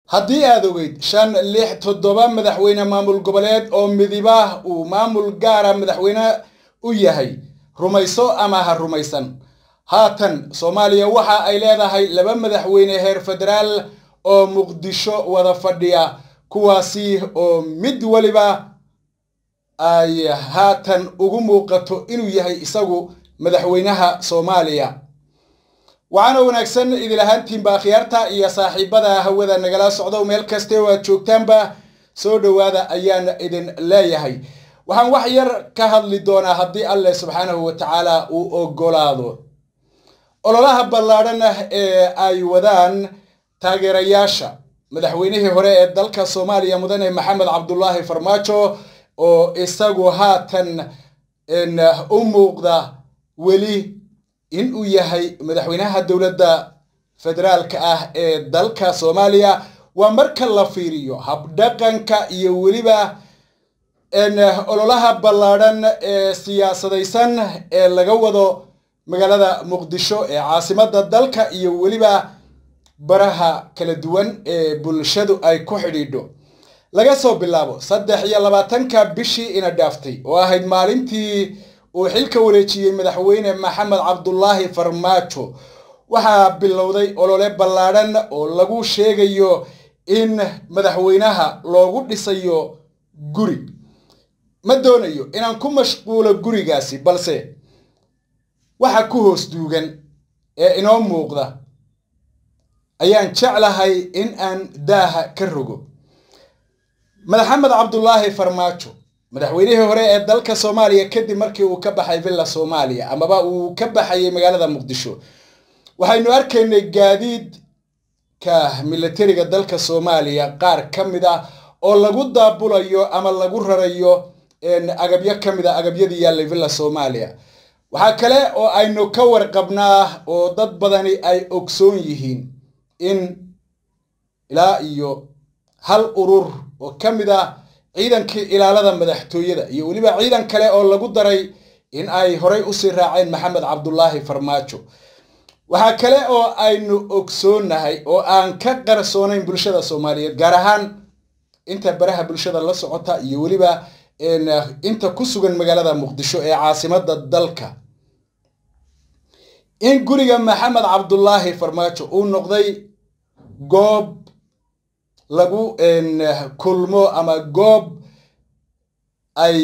haddii aad ogeyd shan lix toddoba madaxweyne maamul goboleed oo midibah uu maamul gaara madaxweyne u yahay rumayso ama ha rumaysan haatan soomaaliya waxa ay leedahay laba madaxweyne heer federaal oo muqdisho wada fadhiya kuwaasi oo mid waliba ay haatan ugu muuqato inuu yahay isagu madaxweynaha soomaaliya waxaana wanaagsan idil ahaantiinba akhyaarta iyo saaxiibada hawada nagala socdo meel kaste oo aad joogtaanba soo dhowaada ayaan idin leeyahay waxaan wax yar ka hadli doonaa haddii alleh subxaanahu wa tacaala uu ogolaado ololaha ballaadhan ah ee ay wadaan taageerayaasha madaxweynihii hore ee dalka soomaaliya mudane maxamed cabdulaahi farmaajo oo isagu haatan u muuqda weli in uu yahay madaxweynaha dowladda federaalka ah ee dalka soomaaliya waa marka la fiiriyo habdhaqanka iyo weliba ololaha ballaadhan ee siyaasadaysan ee laga wado magaalada muqdisho ee caasimadda dalka iyo weliba baraha kala duwan ee bulshadu ay ku xidhiidho laga soo bilaabo saddex iyo labaatanka bishii ina dhaaftay oo ahayd maalintii uu xilka wareejiyey madaxweyne maxamed cabdulaahi farmaajo waxaa bilowday olole ballaadhan oo lagu sheegayo in madaxweynaha loogu dhisayo guri ma doonayo inaan ku mashquulo gurigaasi balse waxa ku hoos duugan ee inoo muuqda ayaan jeclahay in aan daaha ka rogo maxamed cabdulaahi farmaajo madaxweynihii hore ee dalka soomaaliya kadib markii uu ka baxay villa soomaaliya amaba uu ka baxayay magaalada muqdisho waxaynu arkaynay gaadiidka milatariga dalka soomaaliya qaar ka mid ah oo lagu daabulayo ama lagu rarayo agabyo ka mid a agabyadii yaallay villa soomaaliya waxaa kale oo aynu ka warqabnaa oo dad badani ay ogsoon yihiin in ilaa iyo hal urur oo ka mid ah ciidankii ilaalada madaxtooyada iyo weliba ciidan kale oo lagu daray in ay horay usii raaceen maxamed cabdulaahi farmaajo waxaa kale oo aynu ogsoonnahay oo aan ka qarsoonayn bulshada soomaaliyeed gaar ahaan inta baraha bulshada la socota iyo weliba inta ku sugan magaalada muqdisho ee caasimadda dalka in guriga maxamed cabdulaahi farmaajo uu noqday goob lagu kulmo ama goob ay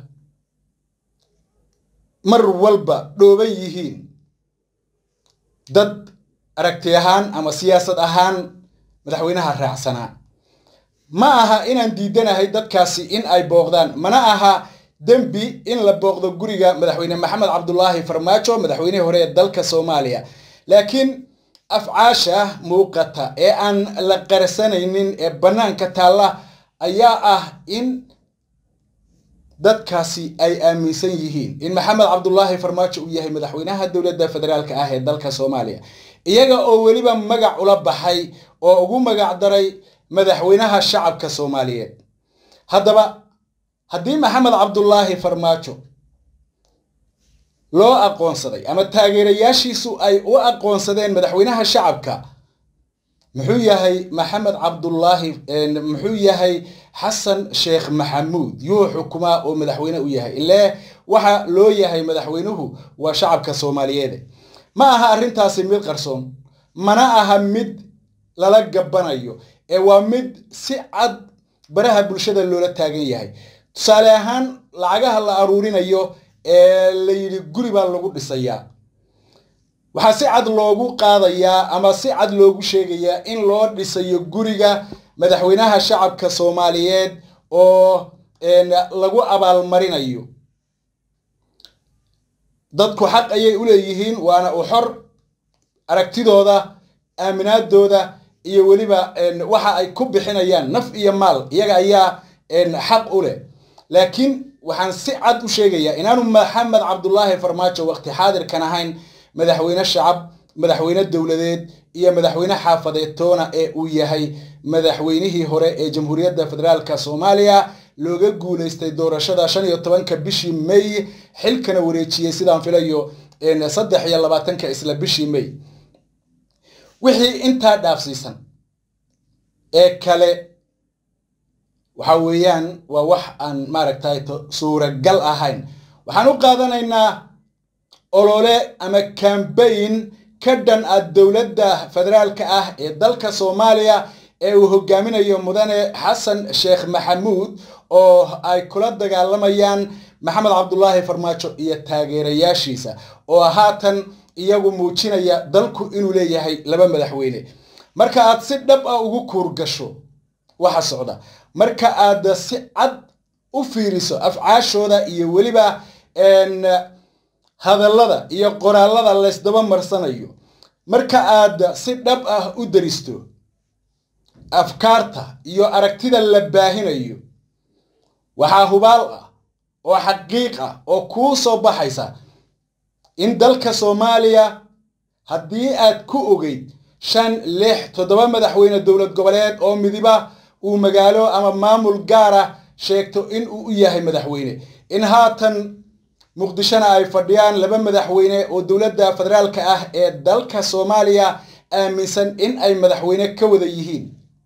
mar walba dhooban yihiin dad aragti ahaan ama siyaasad ahaan madaxweynaha raacsanaa ma aha inaan diidanahay dadkaasi in ay booqdaan mana aha dembi in la booqdo guriga madaxweyne maxamed cabdulaahi farmaajo madaxweynihii hore ee dalka soomaaliya laakiin afcaasha muuqata ee aan la qarsanaynin ee bannaanka taalla ayaa ah in dadkaasi ay aaminsan yihiin in maxamed cabdulaahi farmaajo uu yahay madaxweynaha dowladda federaalka ah ee dalka soomaaliya iyaga oo weliba magac ula baxay oo ugu magac daray madaxweynaha shacabka soomaaliyeed haddaba haddii maxamed cabdulaahi farmaajo loo aqoonsaday ama taageerayaashiisu ay u aqoonsadeen madaxweynaha shacabka muxuu yahay maxamed cabdulaahi muxuu yahay xasan sheekh maxamuud yuu xukumaa oo madaxweyne u yahay ilee waxa loo yahay madaxweynuhu waa shacabka soomaaliyeed ma aha arrintaasi mid qarsoon mana aha mid lala gabbanayo ee waa mid si cad baraha bulshada loola taagan yahay tusaale ahaan lacagaha la aruurinayo ee la yidhi guri baa lagu dhisayaa waxaa si cad loogu qaadayaa ama si cad loogu sheegayaa in loo dhisayo guriga madaxweynaha shacabka soomaaliyeed oo lagu abaalmarinayo dadku xaq ayay u leeyihiin waana u xor aragtidooda aaminaadooda iyo weliba waxa ay ku bixinayaan naf iyo maal iyaga ayaa xaq u leh laakiin waxaan si cad u sheegayaa inaanu maxamed cabdulaahi farmaajo waqti xaadirkan ahayn madaxweyne shacab madaxweyne dowladeed iyo madaxweyne xaafadeed toona ee uu yahay madaxweynihii hore ee jamhuuriyadda federaalka soomaaliya looga guulaystay doorashada shan iyo tobanka bishii may xilkana wareejiyey sidaan filayo saddex iyo labaatanka isla bishii may wixii intaa dhaafsiisan ee kale waxa weeyaan waa wax aan maaragtay suuragal ahayn waxaan u qaadanaynaa olole ama kambayn ka dhan ah dowladda federaalka ah ee dalka soomaaliya ee uu hogaaminayo mudane xasan sheekh maxamuud oo ay kula dagaalamayaan maxamed cabdulaahi farmaajo iyo taageerayaashiisa oo haatan iyagu muujinaya dalku inuu leeyahay laba madaxweyne marka aad si dhab ah ugu kuurgasho waxa socda marka aad si cad u fiiriso afcaashooda iyo weliba hadallada iyo qoraalada laysdaba marsanayo marka aad si dhab ah u daristo afkaarta iyo aragtida la baahinayo waxaa hubaal ah oo xaqiiq ah oo kuu soo baxaysa in dalka soomaaliya haddii aad ku ogeyd shan lix toddoba madaxweyne dowlad goboleed oo midiba uu magaalo ama maamul gaara sheegto in uu u yahay madaxweyne in haatan muqdishona ay fadhiyaan laba madaxweyne oo dowladda federaalka ah ee dalka soomaaliya aaminsan in ay madaxweyne ka wada yihiin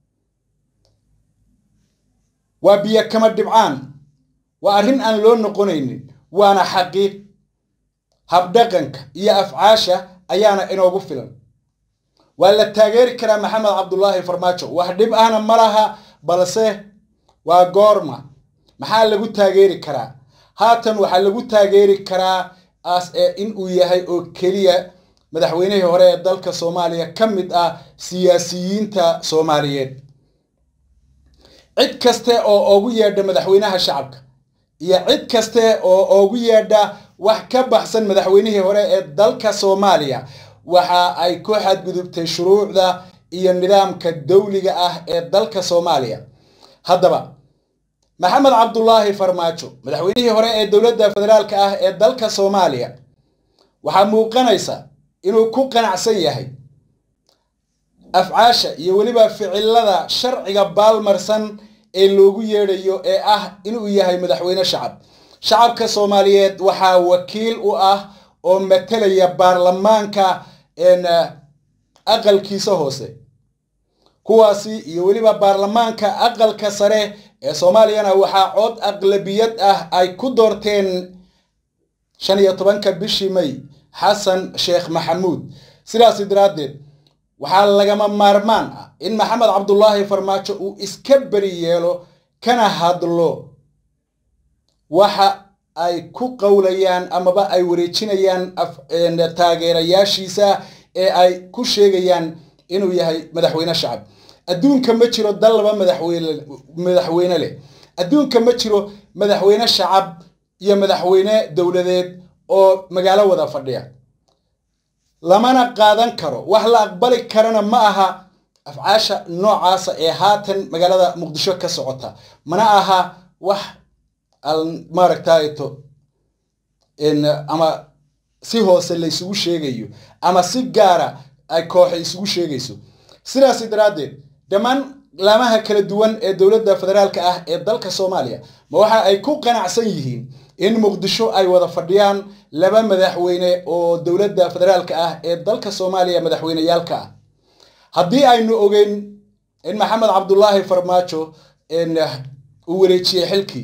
waa biyo kama dhibcaan waa arrin aan loo noqonaynin waana xaqiiq habdhaqanka iyo afcaasha ayaana inoogu filan waa la taageeri karaa maxamed cabdulaahi farmaajo wax dhib ahna ma laha balse waa goorma maxaa lagu taageeri karaa haatan waxaa lagu taageeri karaa as ee in uu yahay oo keliya madaxweynihii hore ee dalka soomaaliya ka mid ah siyaasiyiinta soomaaliyeed cid kaste oo ugu yeedha madaxweynaha shacabka iyo cid kaste oo ugu yeedha wax ka baxsan madaxweynihii hore ee dalka soomaaliya waxa ay ku xadgudubtay shuruucda iyo nidaamka dawliga ah ee dalka soomaaliya haddaba maxamed cabdulaahi farmaajo madaxweynihii hore ee dowladda federaalka ah ee dalka soomaaliya waxaa muuqanaysa inuu ku qanacsan yahay afcaasha iyo weliba ficilada sharciga baalmarsan ee loogu yeedhayo ee ah inuu yahay madaxweyne shacab shacabka soomaaliyeed waxaa wakiil u ah oo matalaya baarlamaanka aqalkiisa hoose kuwaasi iyo weliba baarlamaanka aqalka sare ee soomaaliyana waxaa cod aqlabiyad ah ay ku doorteen shan iyo tobanka bishii may xasan sheekh maxamuud sidaasi daraaddeed waxaa lagama maarmaan ah in maxamed cabdulaahi farmaajo uu iska beri yeelo kana hadlo waxa ay ku qowlayaan amaba ay wareejinayaan taageerayaashiisa ee ay ku sheegayaan inuu yahay madaxweyne shacab adduunka ma jiro dal laba madaxweyne madaxweyne leh adduunka ma jiro madaxweyne shacab iyo madaxweyne dowladeed oo magaalo wada fadhiya lamana qaadan karo wax la aqbali karana ma aha afcaasha noocaasa ee haatan magaalada muqdisho ka socota mana aha wax maaragtayto ama si hoose laysugu sheegayo ama si gaara ay kooxa isugu sheegayso sidaasi daraaddeed dhammaan laamaha kala duwan ee dowladda federaalka ah ee dalka soomaaliya ma waxa ay ku qanacsan yihiin in muqdisho ay wada fadhiyaan laba madaxweyne oo dowladda federaalka ah ee dalka soomaaliya madaxweyneyaalka ah haddii aynu ogeyn in maxamed cabdulaahi farmaajo uu wareejiyey xilkii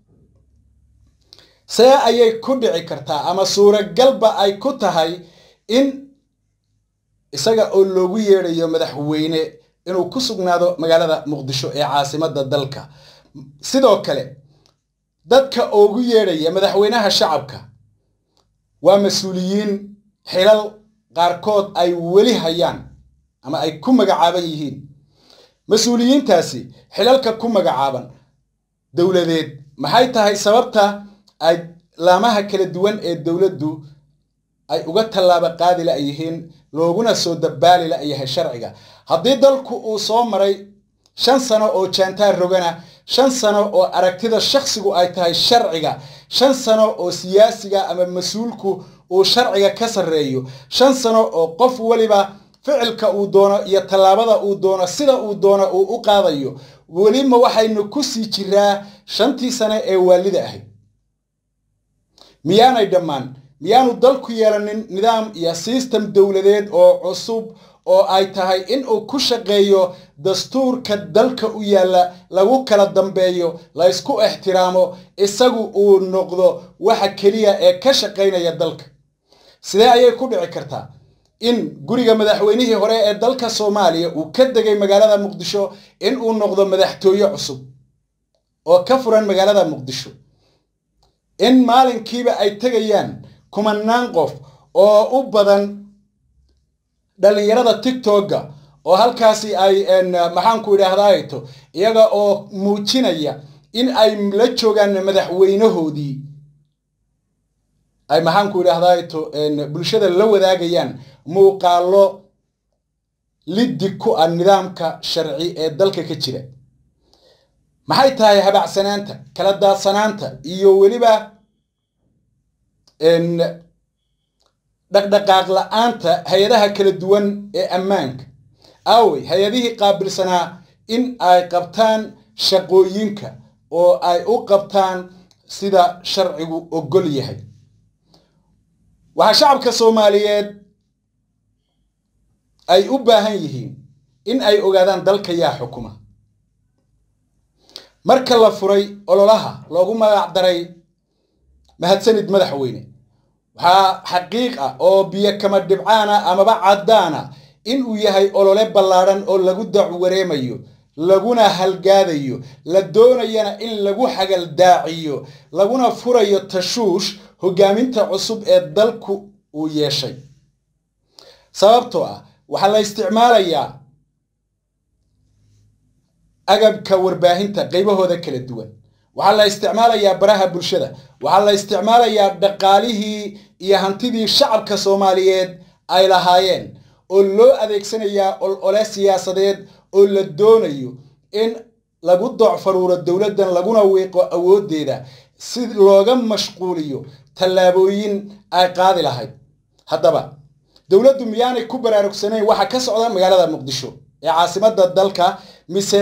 see ayay ku dhici kartaa ama suuragalba ay ku tahay in isaga oo loogu yeedhayo madaxweyne inuu ku sugnaado magaalada muqdisho ee caasimadda dalka sidoo kale dadka ugu yeedhaya madaxweynaha shacabka waa mas-uuliyiin xilal qaarkood ay weli hayaan ama ay ku magacaaban yihiin mas-uuliyiintaasi xilalka ku magacaaban dowladeed maxay tahay sababta ay laamaha kala duwan ee dowladdu ay uga tallaaba qaadi la'yihiin looguna soo dabaali la'yahay sharciga haddii dalku uu soo maray shan sano oo jaantaar rogana shan sano oo aragtida shakhsigu ay tahay sharciga shan sano oo siyaasiga ama mas-uulku uu sharciga ka sarreeyo shan sano oo qof weliba ficilka uu doono iyo tallaabada uu doono sida uu doono uu u qaadayo welima waxaynu ku sii jiraa shantii sane ee waalida ahayd miyaanay dhammaan miyaanu dalku yeelanin nidaam iyo sistem dowladeed oo cusub oo ay tahay in uu ku shaqeeyo dastuurka dalka u yaalla lagu kala dambeeyo la ysku ixtiraamo isagu uu noqdo waxa keliya ee ka shaqaynaya dalka sidee ayay ku dhici kartaa in guriga madaxweynihii hore ee dalka soomaaliya uu ka degay magaalada muqdisho in uu noqdo madaxtooye cusub oo ka furan magaalada muqdisho in maalinkiiba ay tegayaan kumanaan qof oo u badan dhallinyarada tigtogga oo halkaasi ay maxaanku idhaahdaato iyaga oo muujinaya in ay la joogaan madaxweynahoodii ay maxaanku idhaahdaato bulshada la wadaagayaan muuqaalo liddi ku ah nidaamka sharci ee dalka ka jira maxay tahay habacsanaanta kala daadsanaanta iyo weliba dhaqdhaqaaq la-aanta hay-adaha kala duwan ee ammaanka aawey hay-adihii qaabilsanaa in ay qabtaan shaqooyinka oo ay u qabtaan sida sharcigu ogol yahay waxaa shacabka soomaaliyeed ay u baahan yihiin in ay ogaadaan dalka yaa xukuma marka la furay ololaha loogu magac daray mahadsanid madaxweyne waxaa xaqiiq ah oo biyo kama dhibcaana amaba caddaana in uu yahay olole ballaadhan oo lagu dacwareemayo laguna halgaadayo la doonayana in lagu xagaldaaciyo laguna furayo tashuush hoggaaminta cusub ee dalku uu yeeshay sababtoo ah waxaa la isticmaalayaa agabka warbaahinta qaybahooda kala duwan waxaa la isticmaalayaa baraha bulshada waxaa la isticmaalayaa dhaqaalihii iyo hantidii shacabka soomaaliyeed ay lahaayeen oo loo adeegsanayaa olole siyaasadeed oo la doonayo in lagu docfaruuro dowladdan laguna wiiqo awooddeeda si looga mashquuliyo tallaabooyin ay qaadi lahayd haddaba dowladdu miyaanay ku baraarugsanayn waxa ka socda magaalada muqdisho ee caasimadda dalka mise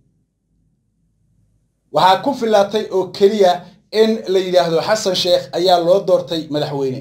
waxaa ku filaatay oo keliya in la yidhaahdo xasan sheekh ayaa loo doortay madaxweyne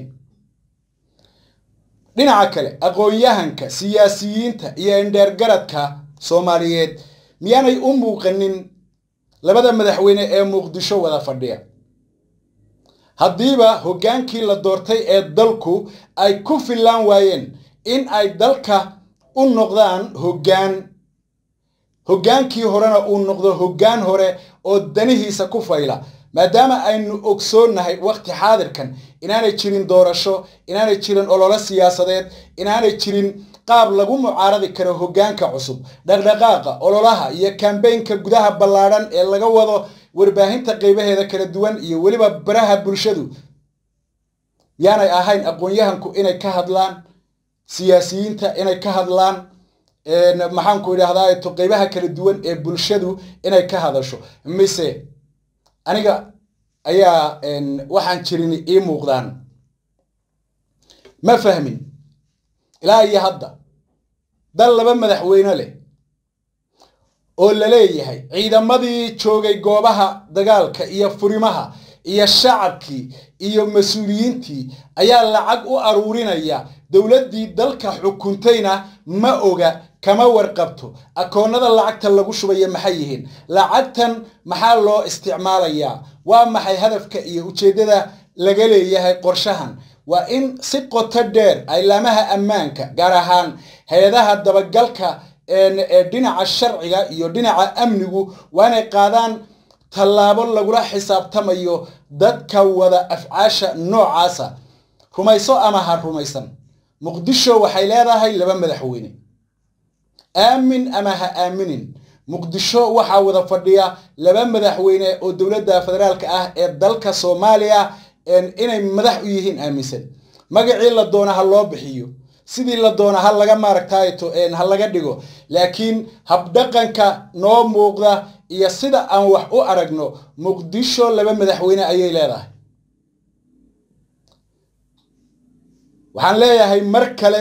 dhinaca kale aqoon-yahanka siyaasiyiinta iyo indheergaradka soomaaliyeed miyaanay u muuqanin labada madaxweyne ee muqdisho wada fadhiya haddiiba hoggaankii la doortay ee dalku ay ku fillaan waayeen in ay dalka u noqdaan hoggaan hoggaankii horena uu noqdo hoggaan hore oo danihiisa ku fayla maadaama aynu ogsoonnahay waqti xaadirkan inaanay jirin doorasho inaanay jirin ololo siyaasadeed inaanay jirin qaab lagu mucaaradi karo hoggaanka cusub dhaqdhaqaaqa ololaha iyo kambeynka gudaha ballaadhan ee laga wado warbaahinta qaybaheeda kala duwan iyo weliba baraha bulshadu yaanay ahayn aqoon-yahanku inay ka hadlaan siyaasiyiinta inay ka hadlaan maxaanku idhahdaa to qaybaha kala duwan ee bulshadu inay ka hadasho mise aniga ayaa waxaan jirin ii muuqdaan ma fahmin ilaa iyo hadda dal laba madaxweyne leh oo la leeyahay ciidamadii joogay goobaha dagaalka iyo furimaha iyo shacabkii iyo mas-uuliyiintii ayaa lacag u aruurinaya dowladdii dalka xukuntayna ma oga kama warqabto akoonnada lacagta lagu shubaya maxay yihiin lacagtan maxaa loo isticmaalayaa waa maxay hadafka iyo ujeeddada laga leeyahay qorshahan waa in si qoto dheer aylaamaha ammaanka gaar ahaan hay-adaha dabagalka ee dhinaca sharciga iyo dhinaca amnigu waa inay qaadaan tallaabo lagula xisaabtamayo dadka wada afcaasha noocaasa rumayso ama ha rumaysan muqdisho waxay leedahay laba madaxweyne aamin ama ha aaminin muqdisho waxaa wada fadhiya laba madaxweyne oo dowladda federaalka ah ee dalka soomaaliya inay madax u yihiin aaminsan magacii la doona ha loo bixiyo sidii la doona ha laga maaragtayto ha laga dhigo laakiin habdhaqanka noo muuqda iyo sida aan wax u aragno muqdisho laba madaxweyne ayay leedahay waxaan leeyahay mar kale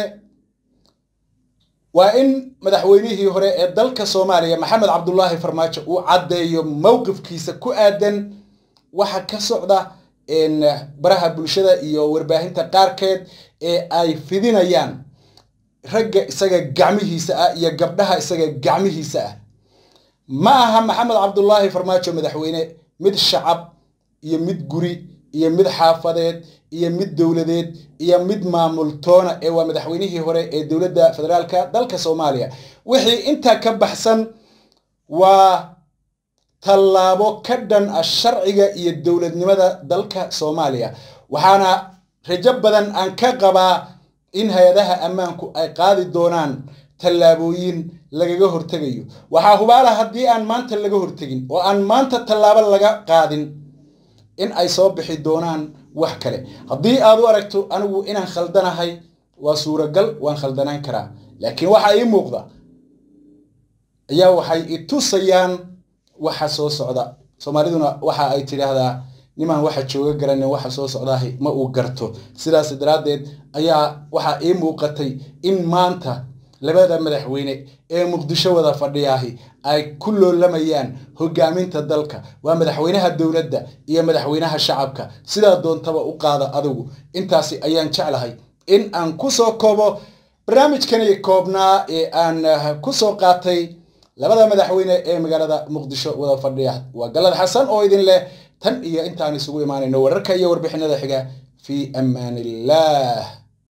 waa in madaxweynihii hore ee dalka soomaaliya maxamed cabdulaahi farmaajo uu caddeeyo mowqifkiisa ku aadan waxa ka socda baraha bulshada iyo warbaahinta qaarkeed ee ay fidinayaan ragga isaga gacmihiisa ah iyo gabdhaha isaga gacmihiisa ah ma aha maxamed cabdulaahi farmaajo madaxweyne mid shacab iyo mid guri iyo mid xaafadeed iyo mid dowladeed iyo mid maamultoona ee waa madaxweynihii hore ee dowladda federaalka dalka soomaaliya wixii intaa ka baxsan waa tallaabo ka dhan ah sharciga iyo dowladnimada dalka soomaaliya waxaana rajo badan aan ka qabaa in hay-adaha ammaanku ay qaadi doonaan tallaabooyin lagaga hortegayo waxaa hubaala haddii aan maanta laga hortegin oo aan maanta tallaabo laga qaadin in ay soo bixi doonaan wax kale haddii aad u aragto anigu inaan khaldanahay waa suuragal waan khaldanaan karaa laakiin waxa ii muuqda ayaa waxay i tusayaan waxa soo socda soomaaliduna waxa ay tidhaahdaa nimaan waxa jooga garanin waxa soo socdaahi ma uu garto sidaas daraaddeed ayaa waxaa ii muuqatay in maanta labada madaxweyne ee muqdisho wada fadhiyaahi ay ku loolamayaan hogaaminta dalka waa madaxweynaha dowladda iyo madaxweynaha shacabka sidaa doontaba u qaada adigu intaasi ayaan jeclahay in aan kusoo koobo barnaamijkani koobnaa ee aan kusoo qaatay labada madaxweyne ee magaalada muqdisho wada fadhiya waa galad xasan oo idin leh tan iyo intaan isugu imaanayno wararka iyo warbixinada xiga fii amaan illah